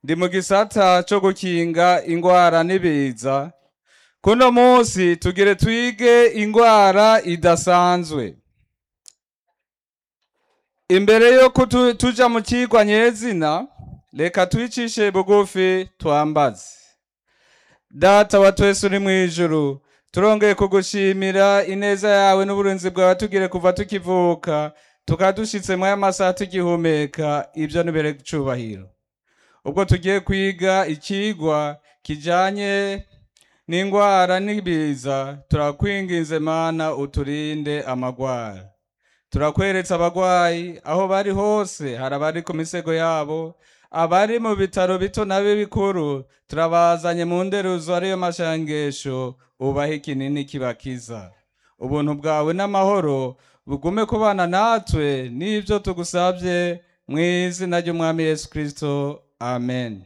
ndi mu gisata co gukinga ingwara n'ibiza kuno munsi tugire twige ingwara idasanzwe imbere yo kutu- tuja mu cigwa nyezina reka twicishe bugufi twambaze data wa twese uri mw'ijuru turongeye kugushimira ineza yawe n'uburinzi bwawe tugire kuva tukivuka tukadushitse mwaya masaha tugihumeka ibyo nibere cubahiro ubwo tugiye kwiga ikigwa kijanye n'ingwara n'ibiza turakwinginze mana uturinde amagwara turakweretse abagwayi aho bari hose hari abari ku misego yabo abari mu bitaro bito na bikuru turabazanye mu nderuzo ariyo mashangesho ubahe ikinini kibakiza ubuntu bwawe n'amahoro bugume kubana natwe n'ibyo tugusabye mu izina ry'umwami yesu kirisito amen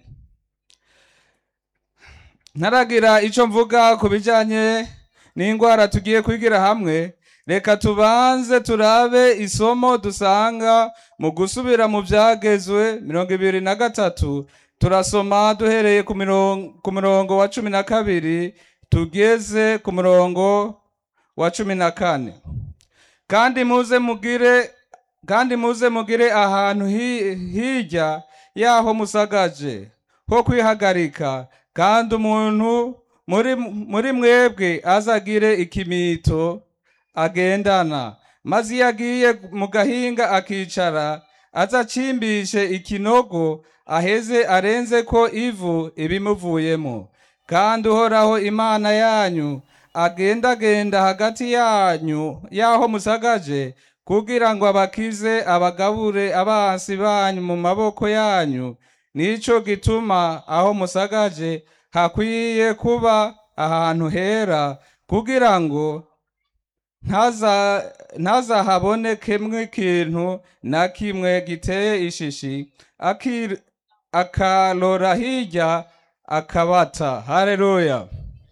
ntaragira icyo mvuga ku bijyanye n'indwara tugiye kwigira hamwe reka tubanze turabe isomo dusanga mu gusubira mu byagezwe mirongo ibiri na gatatu turasoma duhereye ku mirongo, ku murongo wa cumi na kabiri tugeze ku murongo wa cumi na kane kandi muze mugire kandi muze mugire ahantu hi- hirya yaho musagaje ho kwihagarika kandi umuntu muri, muri mwebwe azagire ikimito agendana maze iyo agiye mu gahinga akicara azacimbishe ikinogo aheze arenze ko ivu ibimuvuyemo kandi uhoraho imana yanyu agendagenda hagati yanyu yaho musagaje kugira ngo abakize abagabure abansi banyu mu maboko yanyu nico gituma aho musagaje hakwiye kuba ahantu hera kugira ngo ntaza ntazahabonekemwe ikintu na kimwe giteye ishishi akir- akarora hirya akabata haleluya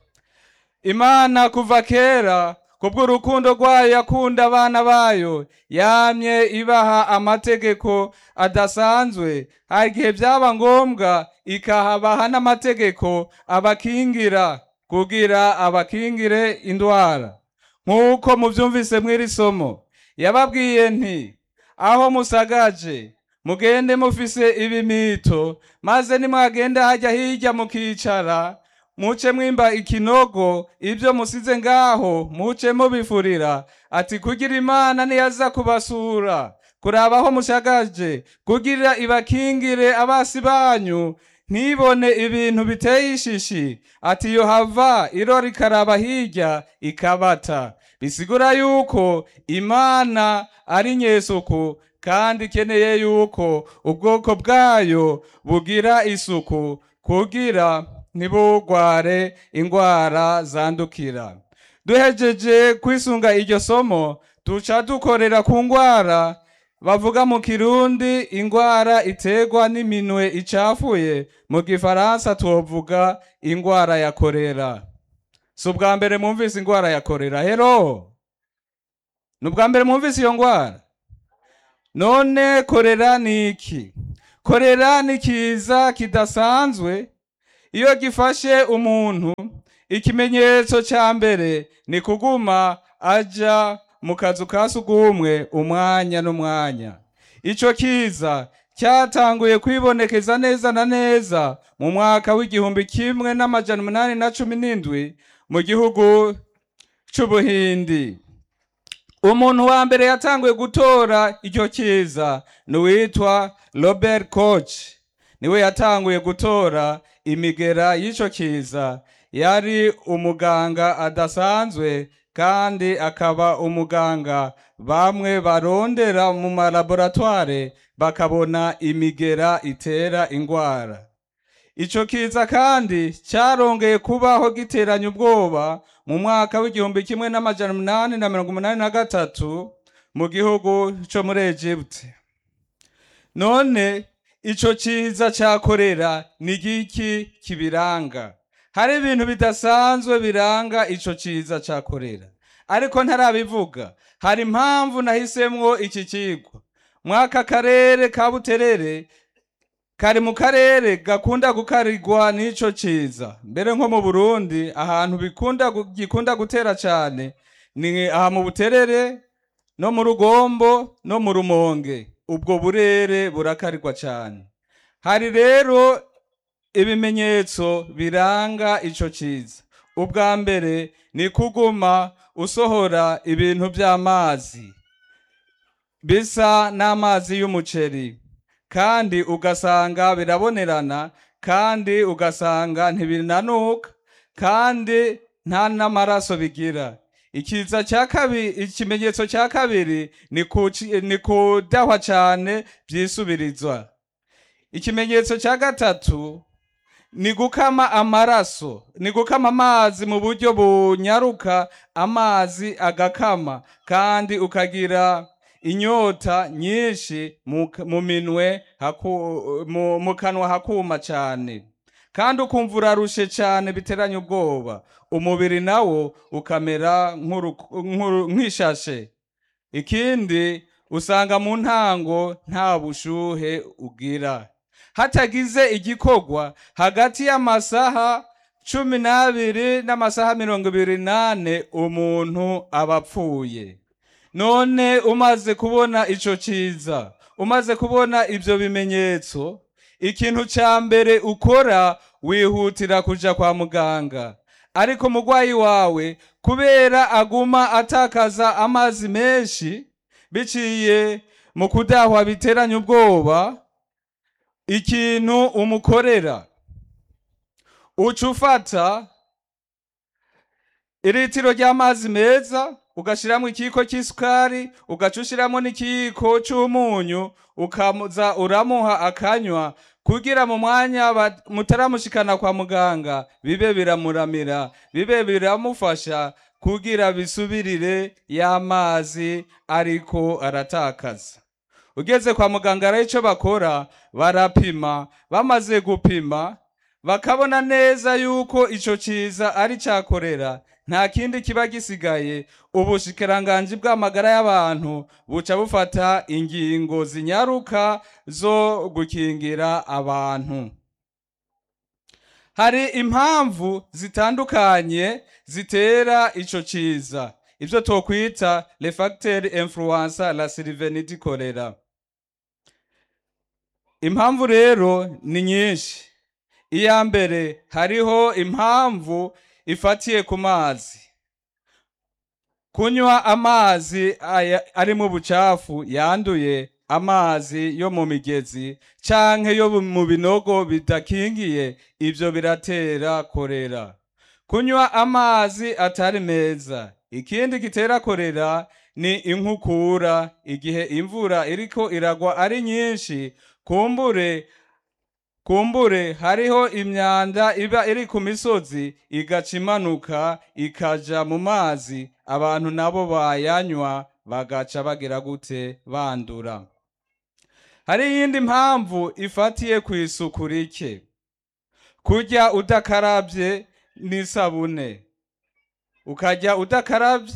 imana kuva kera kubw'urukundo rwayo yakunda abana bayo yamye ibaha amategeko adasanzwe hari igihe byaba ngombwa ikahabaha n'amategeko abakingira kugira abakingire indwara nk'uko mubyumvise mw'iri somo yababwiye nti aho musagaje mugende mufise ibimito maze nimwagenda hajya hirya mukicara muce mwimba ikinogo ibyo musize ngaho muce mubifurira ati kugira imana niyaza kubasura kuraba aho mushagaje kugira ibakingire abasi banyu ntibone ibintu biteye ishishi ati iyo hava irora ikaraba hirya ikabata bisigura yuko imana ari nyesuku kandi ikeneye yuko ubwoko bwayo bugira isuku kugira ntibugware ingwara zandukira duhejeje kwisunga iryo somo duca dukorera ku ngwara bavuga mu kirundi ingwara iterwa n'iminwe icafuye mu gifaransa tuvuga ingwara ya korera si ubwa mbere mwumvise ingwara ya korera hero ni ubwa mbere mwumvise iyo ngwara none korera ni iki korera ni kiza kidasanzwe iyo gifashe umuntu ikimenyetso cya mbere ni kuguma aja mu kazu ka sugumwe umwanya n'umwanya ico kiza cyatanguye kwibonekeza neza na neza mu mwaka w'igihumbi kimwe n'amajana umunani na cumi n'indwi mu gihugu c'ubuhindi umuntu wa mbere yatanguye gutora icyo kiza ni uwitwa robert koch niwe yatanguye gutora imigera y'ico kiza yari umuganga adasanzwe kandi akaba umuganga bamwe barondera mu malaboratware bakabona imigera itera ingwara ico kiza kandi carongeye kubaho giteranya ubwoba mu mwaka w'igihumbi kimwe n'amajana umunani na mirongo umunani na gatatu mu gihugu co muri Egypte none ico ciza ca korera ni giki kibiranga hari ibintu bidasanzwe biranga ico ciza ca korera ariko ntarabivuga hari impamvu nahisemwo iki kigwa mwaka karere ka buterere kari mu karere gakunda gukarirwa n'ico ciza mbere nko mu burundi ahantu bikunda gu- gikunda gutera cane ni aha mu buterere no mu rugombo no mu rumonge ubwo burere burakarirwa cane hari rero ibimenyetso biranga ico ciza ubwa mbere ni kuguma usohora ibintu vy'amazi bisa n'amazi y'umuceri kandi ugasanga birabonerana kandi ugasanga ntibinanuka kandi nta n'amaraso bigira ikiza cya kabiri ikimenyetso cya kabiri ni kuci- ni kudahwa cane vyisubirizwa ikimenyetso cya gatatu ni gukama amaraso ni gukama amazi mu buryo bunyaruka amazi agakama kandi ukagira inyota nyinshi mu, mu minwe haku, mu, mu kanwa hakuma cane kandi ukumva urarushe cane biteranye ubwoba umubiri nawo ukamera nk'uru- nk'uru- nk'ishashe ikindi usanga mu ntango nta bushuhe ugira hatagize igikorwa hagati y'amasaha cumi n'abiri n'amasaha mirongo ibiri n'ane umuntu aba apfuye none umaze kubona ico ciza umaze kubona ivyo bimenyetso ikintu ca mbere ukora wihutira kuja kwa muganga ariko umurwayi wawe kubera aguma atakaza amazi menshi biciye mu kudahwa biteranya ubwoba ikintu umukorera uca ufata iritiro ry'amazi meza ugashiramwo ikiyiko cy'isukari ugaca ushiramwo n'ikiyiko c'umunyu ukaza uramuha akanywa kugira mu mwanya ba- mutaramushikana kwa muganga bibe biramuramira bibe biramufasha kugira bisubirire y'amazi ariko aratakaza ugeze kwa muganga rero ico bakora barapima bamaze gupima bakabona neza yuko ico ciza ari cakorera nta kindi kiba gisigaye ubushikiranganji bw'amagara y'abantu buca bufata ingingo zinyaruka zo gukingira abantu hari impamvu zitandukanye zitera ico ciza ivyo twokwita le facteurs influenza la sylvenite cholera impamvu rero ni nyinshi iya mbere hariho impamvu ifatiye ku mazi kunywa amazi aya- arimo ubucafu yanduye amazi yo mu migezi canke yo mu binogo bidakingiye ivyo biratera korera kunywa amazi atari meza ikindi gitera korera ni inkukura igihe imvura iriko iragwa ari nyinshi kumbure kumbure hariho imyanda iba iri ku misozi igaca imanuka ikaja mu mazi abantu nabo bayanywa bagaca bagira gute bandura hari iyindi mpamvu ifatiye ku isuku rike kurya udakarabye n'isabune ukarya udakarabye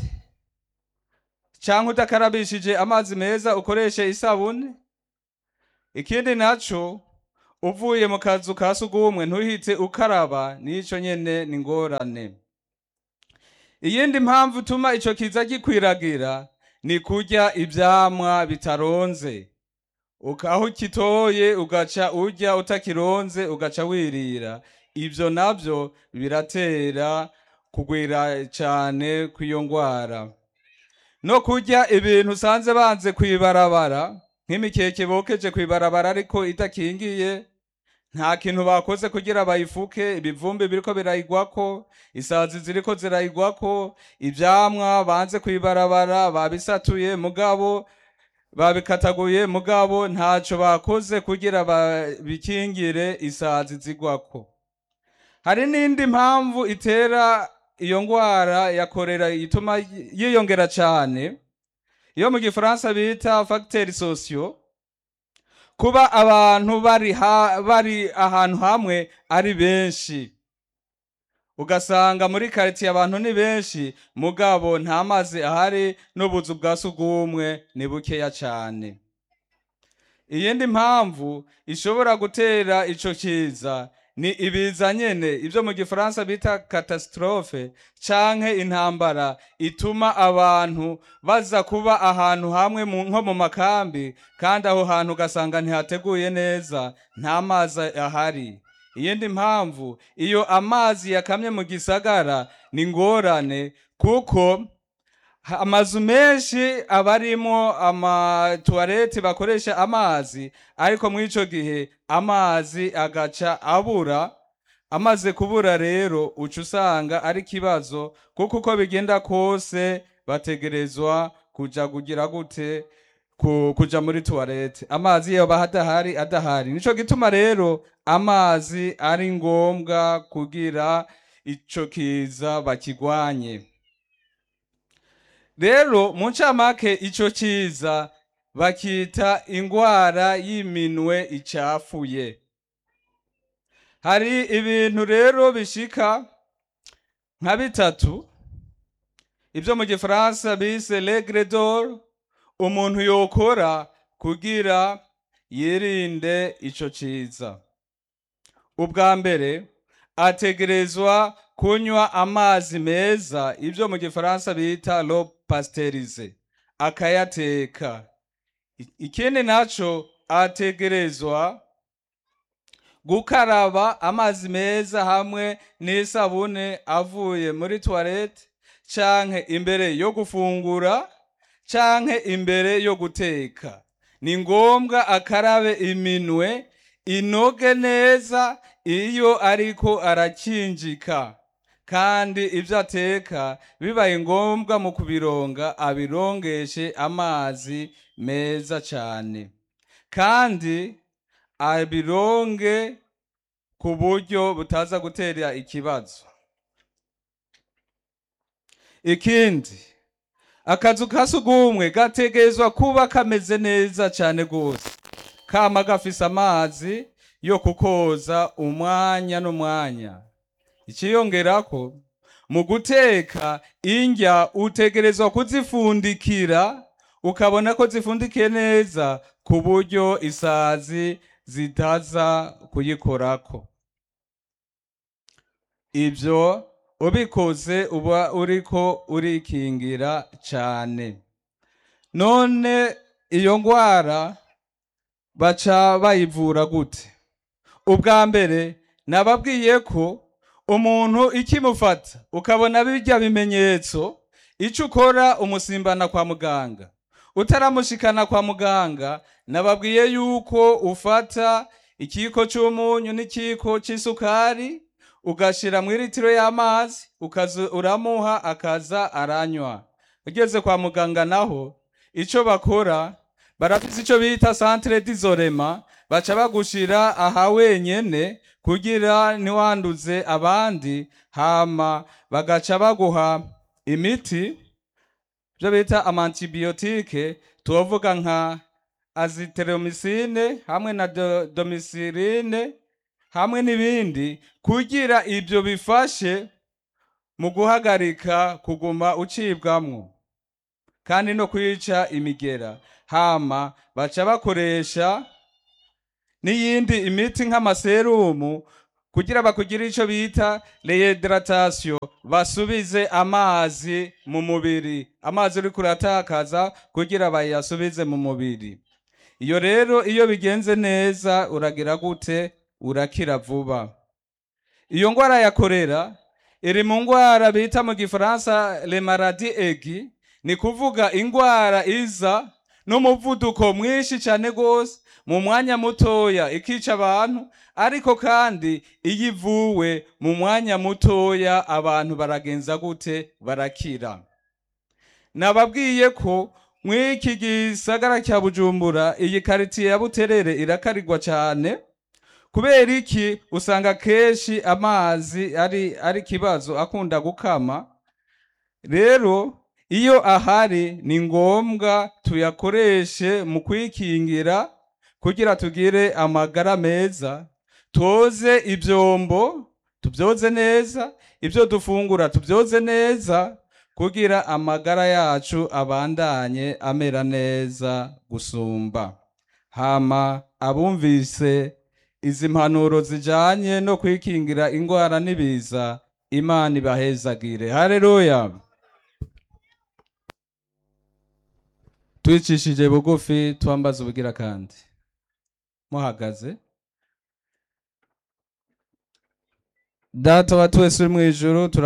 canke udakarabishije amazi meza ukoreshe isabune ikindi naco uvuye mu kazu ka sugumwe ntuhite ukaraba nico nyene ni ngorane iyindi mpamvu ituma ico kiza gikwiragira ni kurya ivyamwa bitaronze Uka- aho ukitoye ugaca urya utakironze ugaca wirira ivyo navyo biratera kugwira cane kw'iyo ngwara no kurya ibintu usanze banze kwibarabara nk'imikeke bokeje kwibarabara ariko idakingiye nta kintu bakoze kugira bayifuke ibivumbi biriko birayigwako isazi ziriko zirayigwako ivyamwa banze kwibarabara babisatuye mugabo babikataguye mugabo ntaco bakoze kugira babikingire isazi zigwako hari n'indi mpamvu itera iyo ngwara ya korera ituma yiyongera cane iyo mu gifaransa bita facteurs sociaux kuba abantu bari, ha, bari ahantu hamwe ari benshi ugasanga muri karitiye abantu ni benshi mugabo nta mazi ahari n'ubuzu bwa sugumwe ni bukeya cane iyindi mpamvu ishobora gutera ico kiza ni ibiza nyene ivyo mu gifaransa bita catastrophe canke intambara ituma abantu baza kuba ahantu hamwe mu- nko mu makambi kandi aho hantu ugasanga ntihateguye neza nta mazi ahari iyindi mpamvu iyo amazi yakamye mu gisagara ni ngorane kuko ha- amazu menshi aba arimo amatuwarete bakoresha amazi ariko muri ico gihe amazi agaca abura amaze kubura rero uca usanga ari ikibazo kuko uko bigenda kose bategerezwa kuja kugira gute ku- kuja muri tuwarete amazi yoba adahari adahari nico gituma rero amazi ari ngombwa kugira ico kiza bakigwanye rero mu ncamake ico kiza bakita ingwara y'iminwe icafuye hari ibintu rero bishika nka bitatu ibyo mu gifaransa bise regre d'or umuntu yokora kugira yirinde ico ciza ubwa mbere ategerezwa kunywa amazi meza ibyo mu gifaransa bita lo pasterize akayateka I- ikindi naco ategerezwa gukaraba amazi meza hamwe n'isabune avuye muri toilette canke imbere yo gufungura canke imbere yo guteka ni ngombwa akarabe iminwe inoge neza iyo ariko arakinjika kandi ibyo ateka bibaye ngombwa mu kubironga abirongeshe amazi meza cyane kandi abironge ku buryo butaza gutera ikibazo ikindi akazu ka sugumwe gategerezwa kuba kameze neza cyane rwose kama gafise amazi yo kukoza umwanya n'umwanya ikiyongerako mu guteka indya utegerezwa kuzifundikira ukabona ko zifundikiye neza ku buryo isazi zitaza kuyikorako ibyo ubikoze uba uriko urikingira cyane none iyo ndwara baca bayivura gute ubwa mbere nababwiye ko umuntu ikimufata ukabona bijya bimenyetso icyo ukora umusimbana kwa muganga utaramushikana kwa muganga nababwiye yuko ufata ikiko cy'umunyu n'ikiko cy'isukari ugashira mu litiro y'amazi ukaza uramuha akaza aranywa ugeze kwa muganga naho icyo bakora barafise icyo bita centre d'isolema baca bagushira aha wenyene kugira ntiwanduze abandi hama bagaca baguha imiti byo bita amantibiyotike tuvuga nka azithromycine hamwe na do- domicilline hamwe n'ibindi kugira ibyo bifashe mu guhagarika kuguma ucibwamwo kandi no kwica imigera hama baca bakoresha n'iyindi imiti nk'amaserumu kugira bakugire ico bita rehydratation basubize amazi mu mubiri amazi uriko uratakaza kugira bayasubize mu mubiri iyo rero iyo bigenze neza uragira gute urakira vuba iyo ngwara ya korera iri mu ngwara bita mu gifaransa le maladie aiguë ni kuvuga ingwara iza n'umuvuduko mwinshi cyane rwose mu mwanya mutoya ikica abantu ariko kandi iyo ivuwe mu mwanya mutoya abantu baragenza gute barakira nababwiye ko mw'iki gisagara cya bujumbura iyi karitiye ya buterere irakarirwa cyane kubera iki usanga kenshi amazi ari ari ikibazo akunda gukama rero iyo ahari ni ngombwa tuyakoreshe mu kwikingira kugira tugire amagara meza toze ibyombo tubyoze neza ibyo dufungura tubyoze neza kugira amagara yacu abandanye amera neza gusumba hama abumvise izi mpanuro zijanye no kwikingira ingwara n'ibiza imana ibahezagire haleluya twicishije bugufi twambaza ubugira kandi muhagaze data wa twese uri mu ijuru tura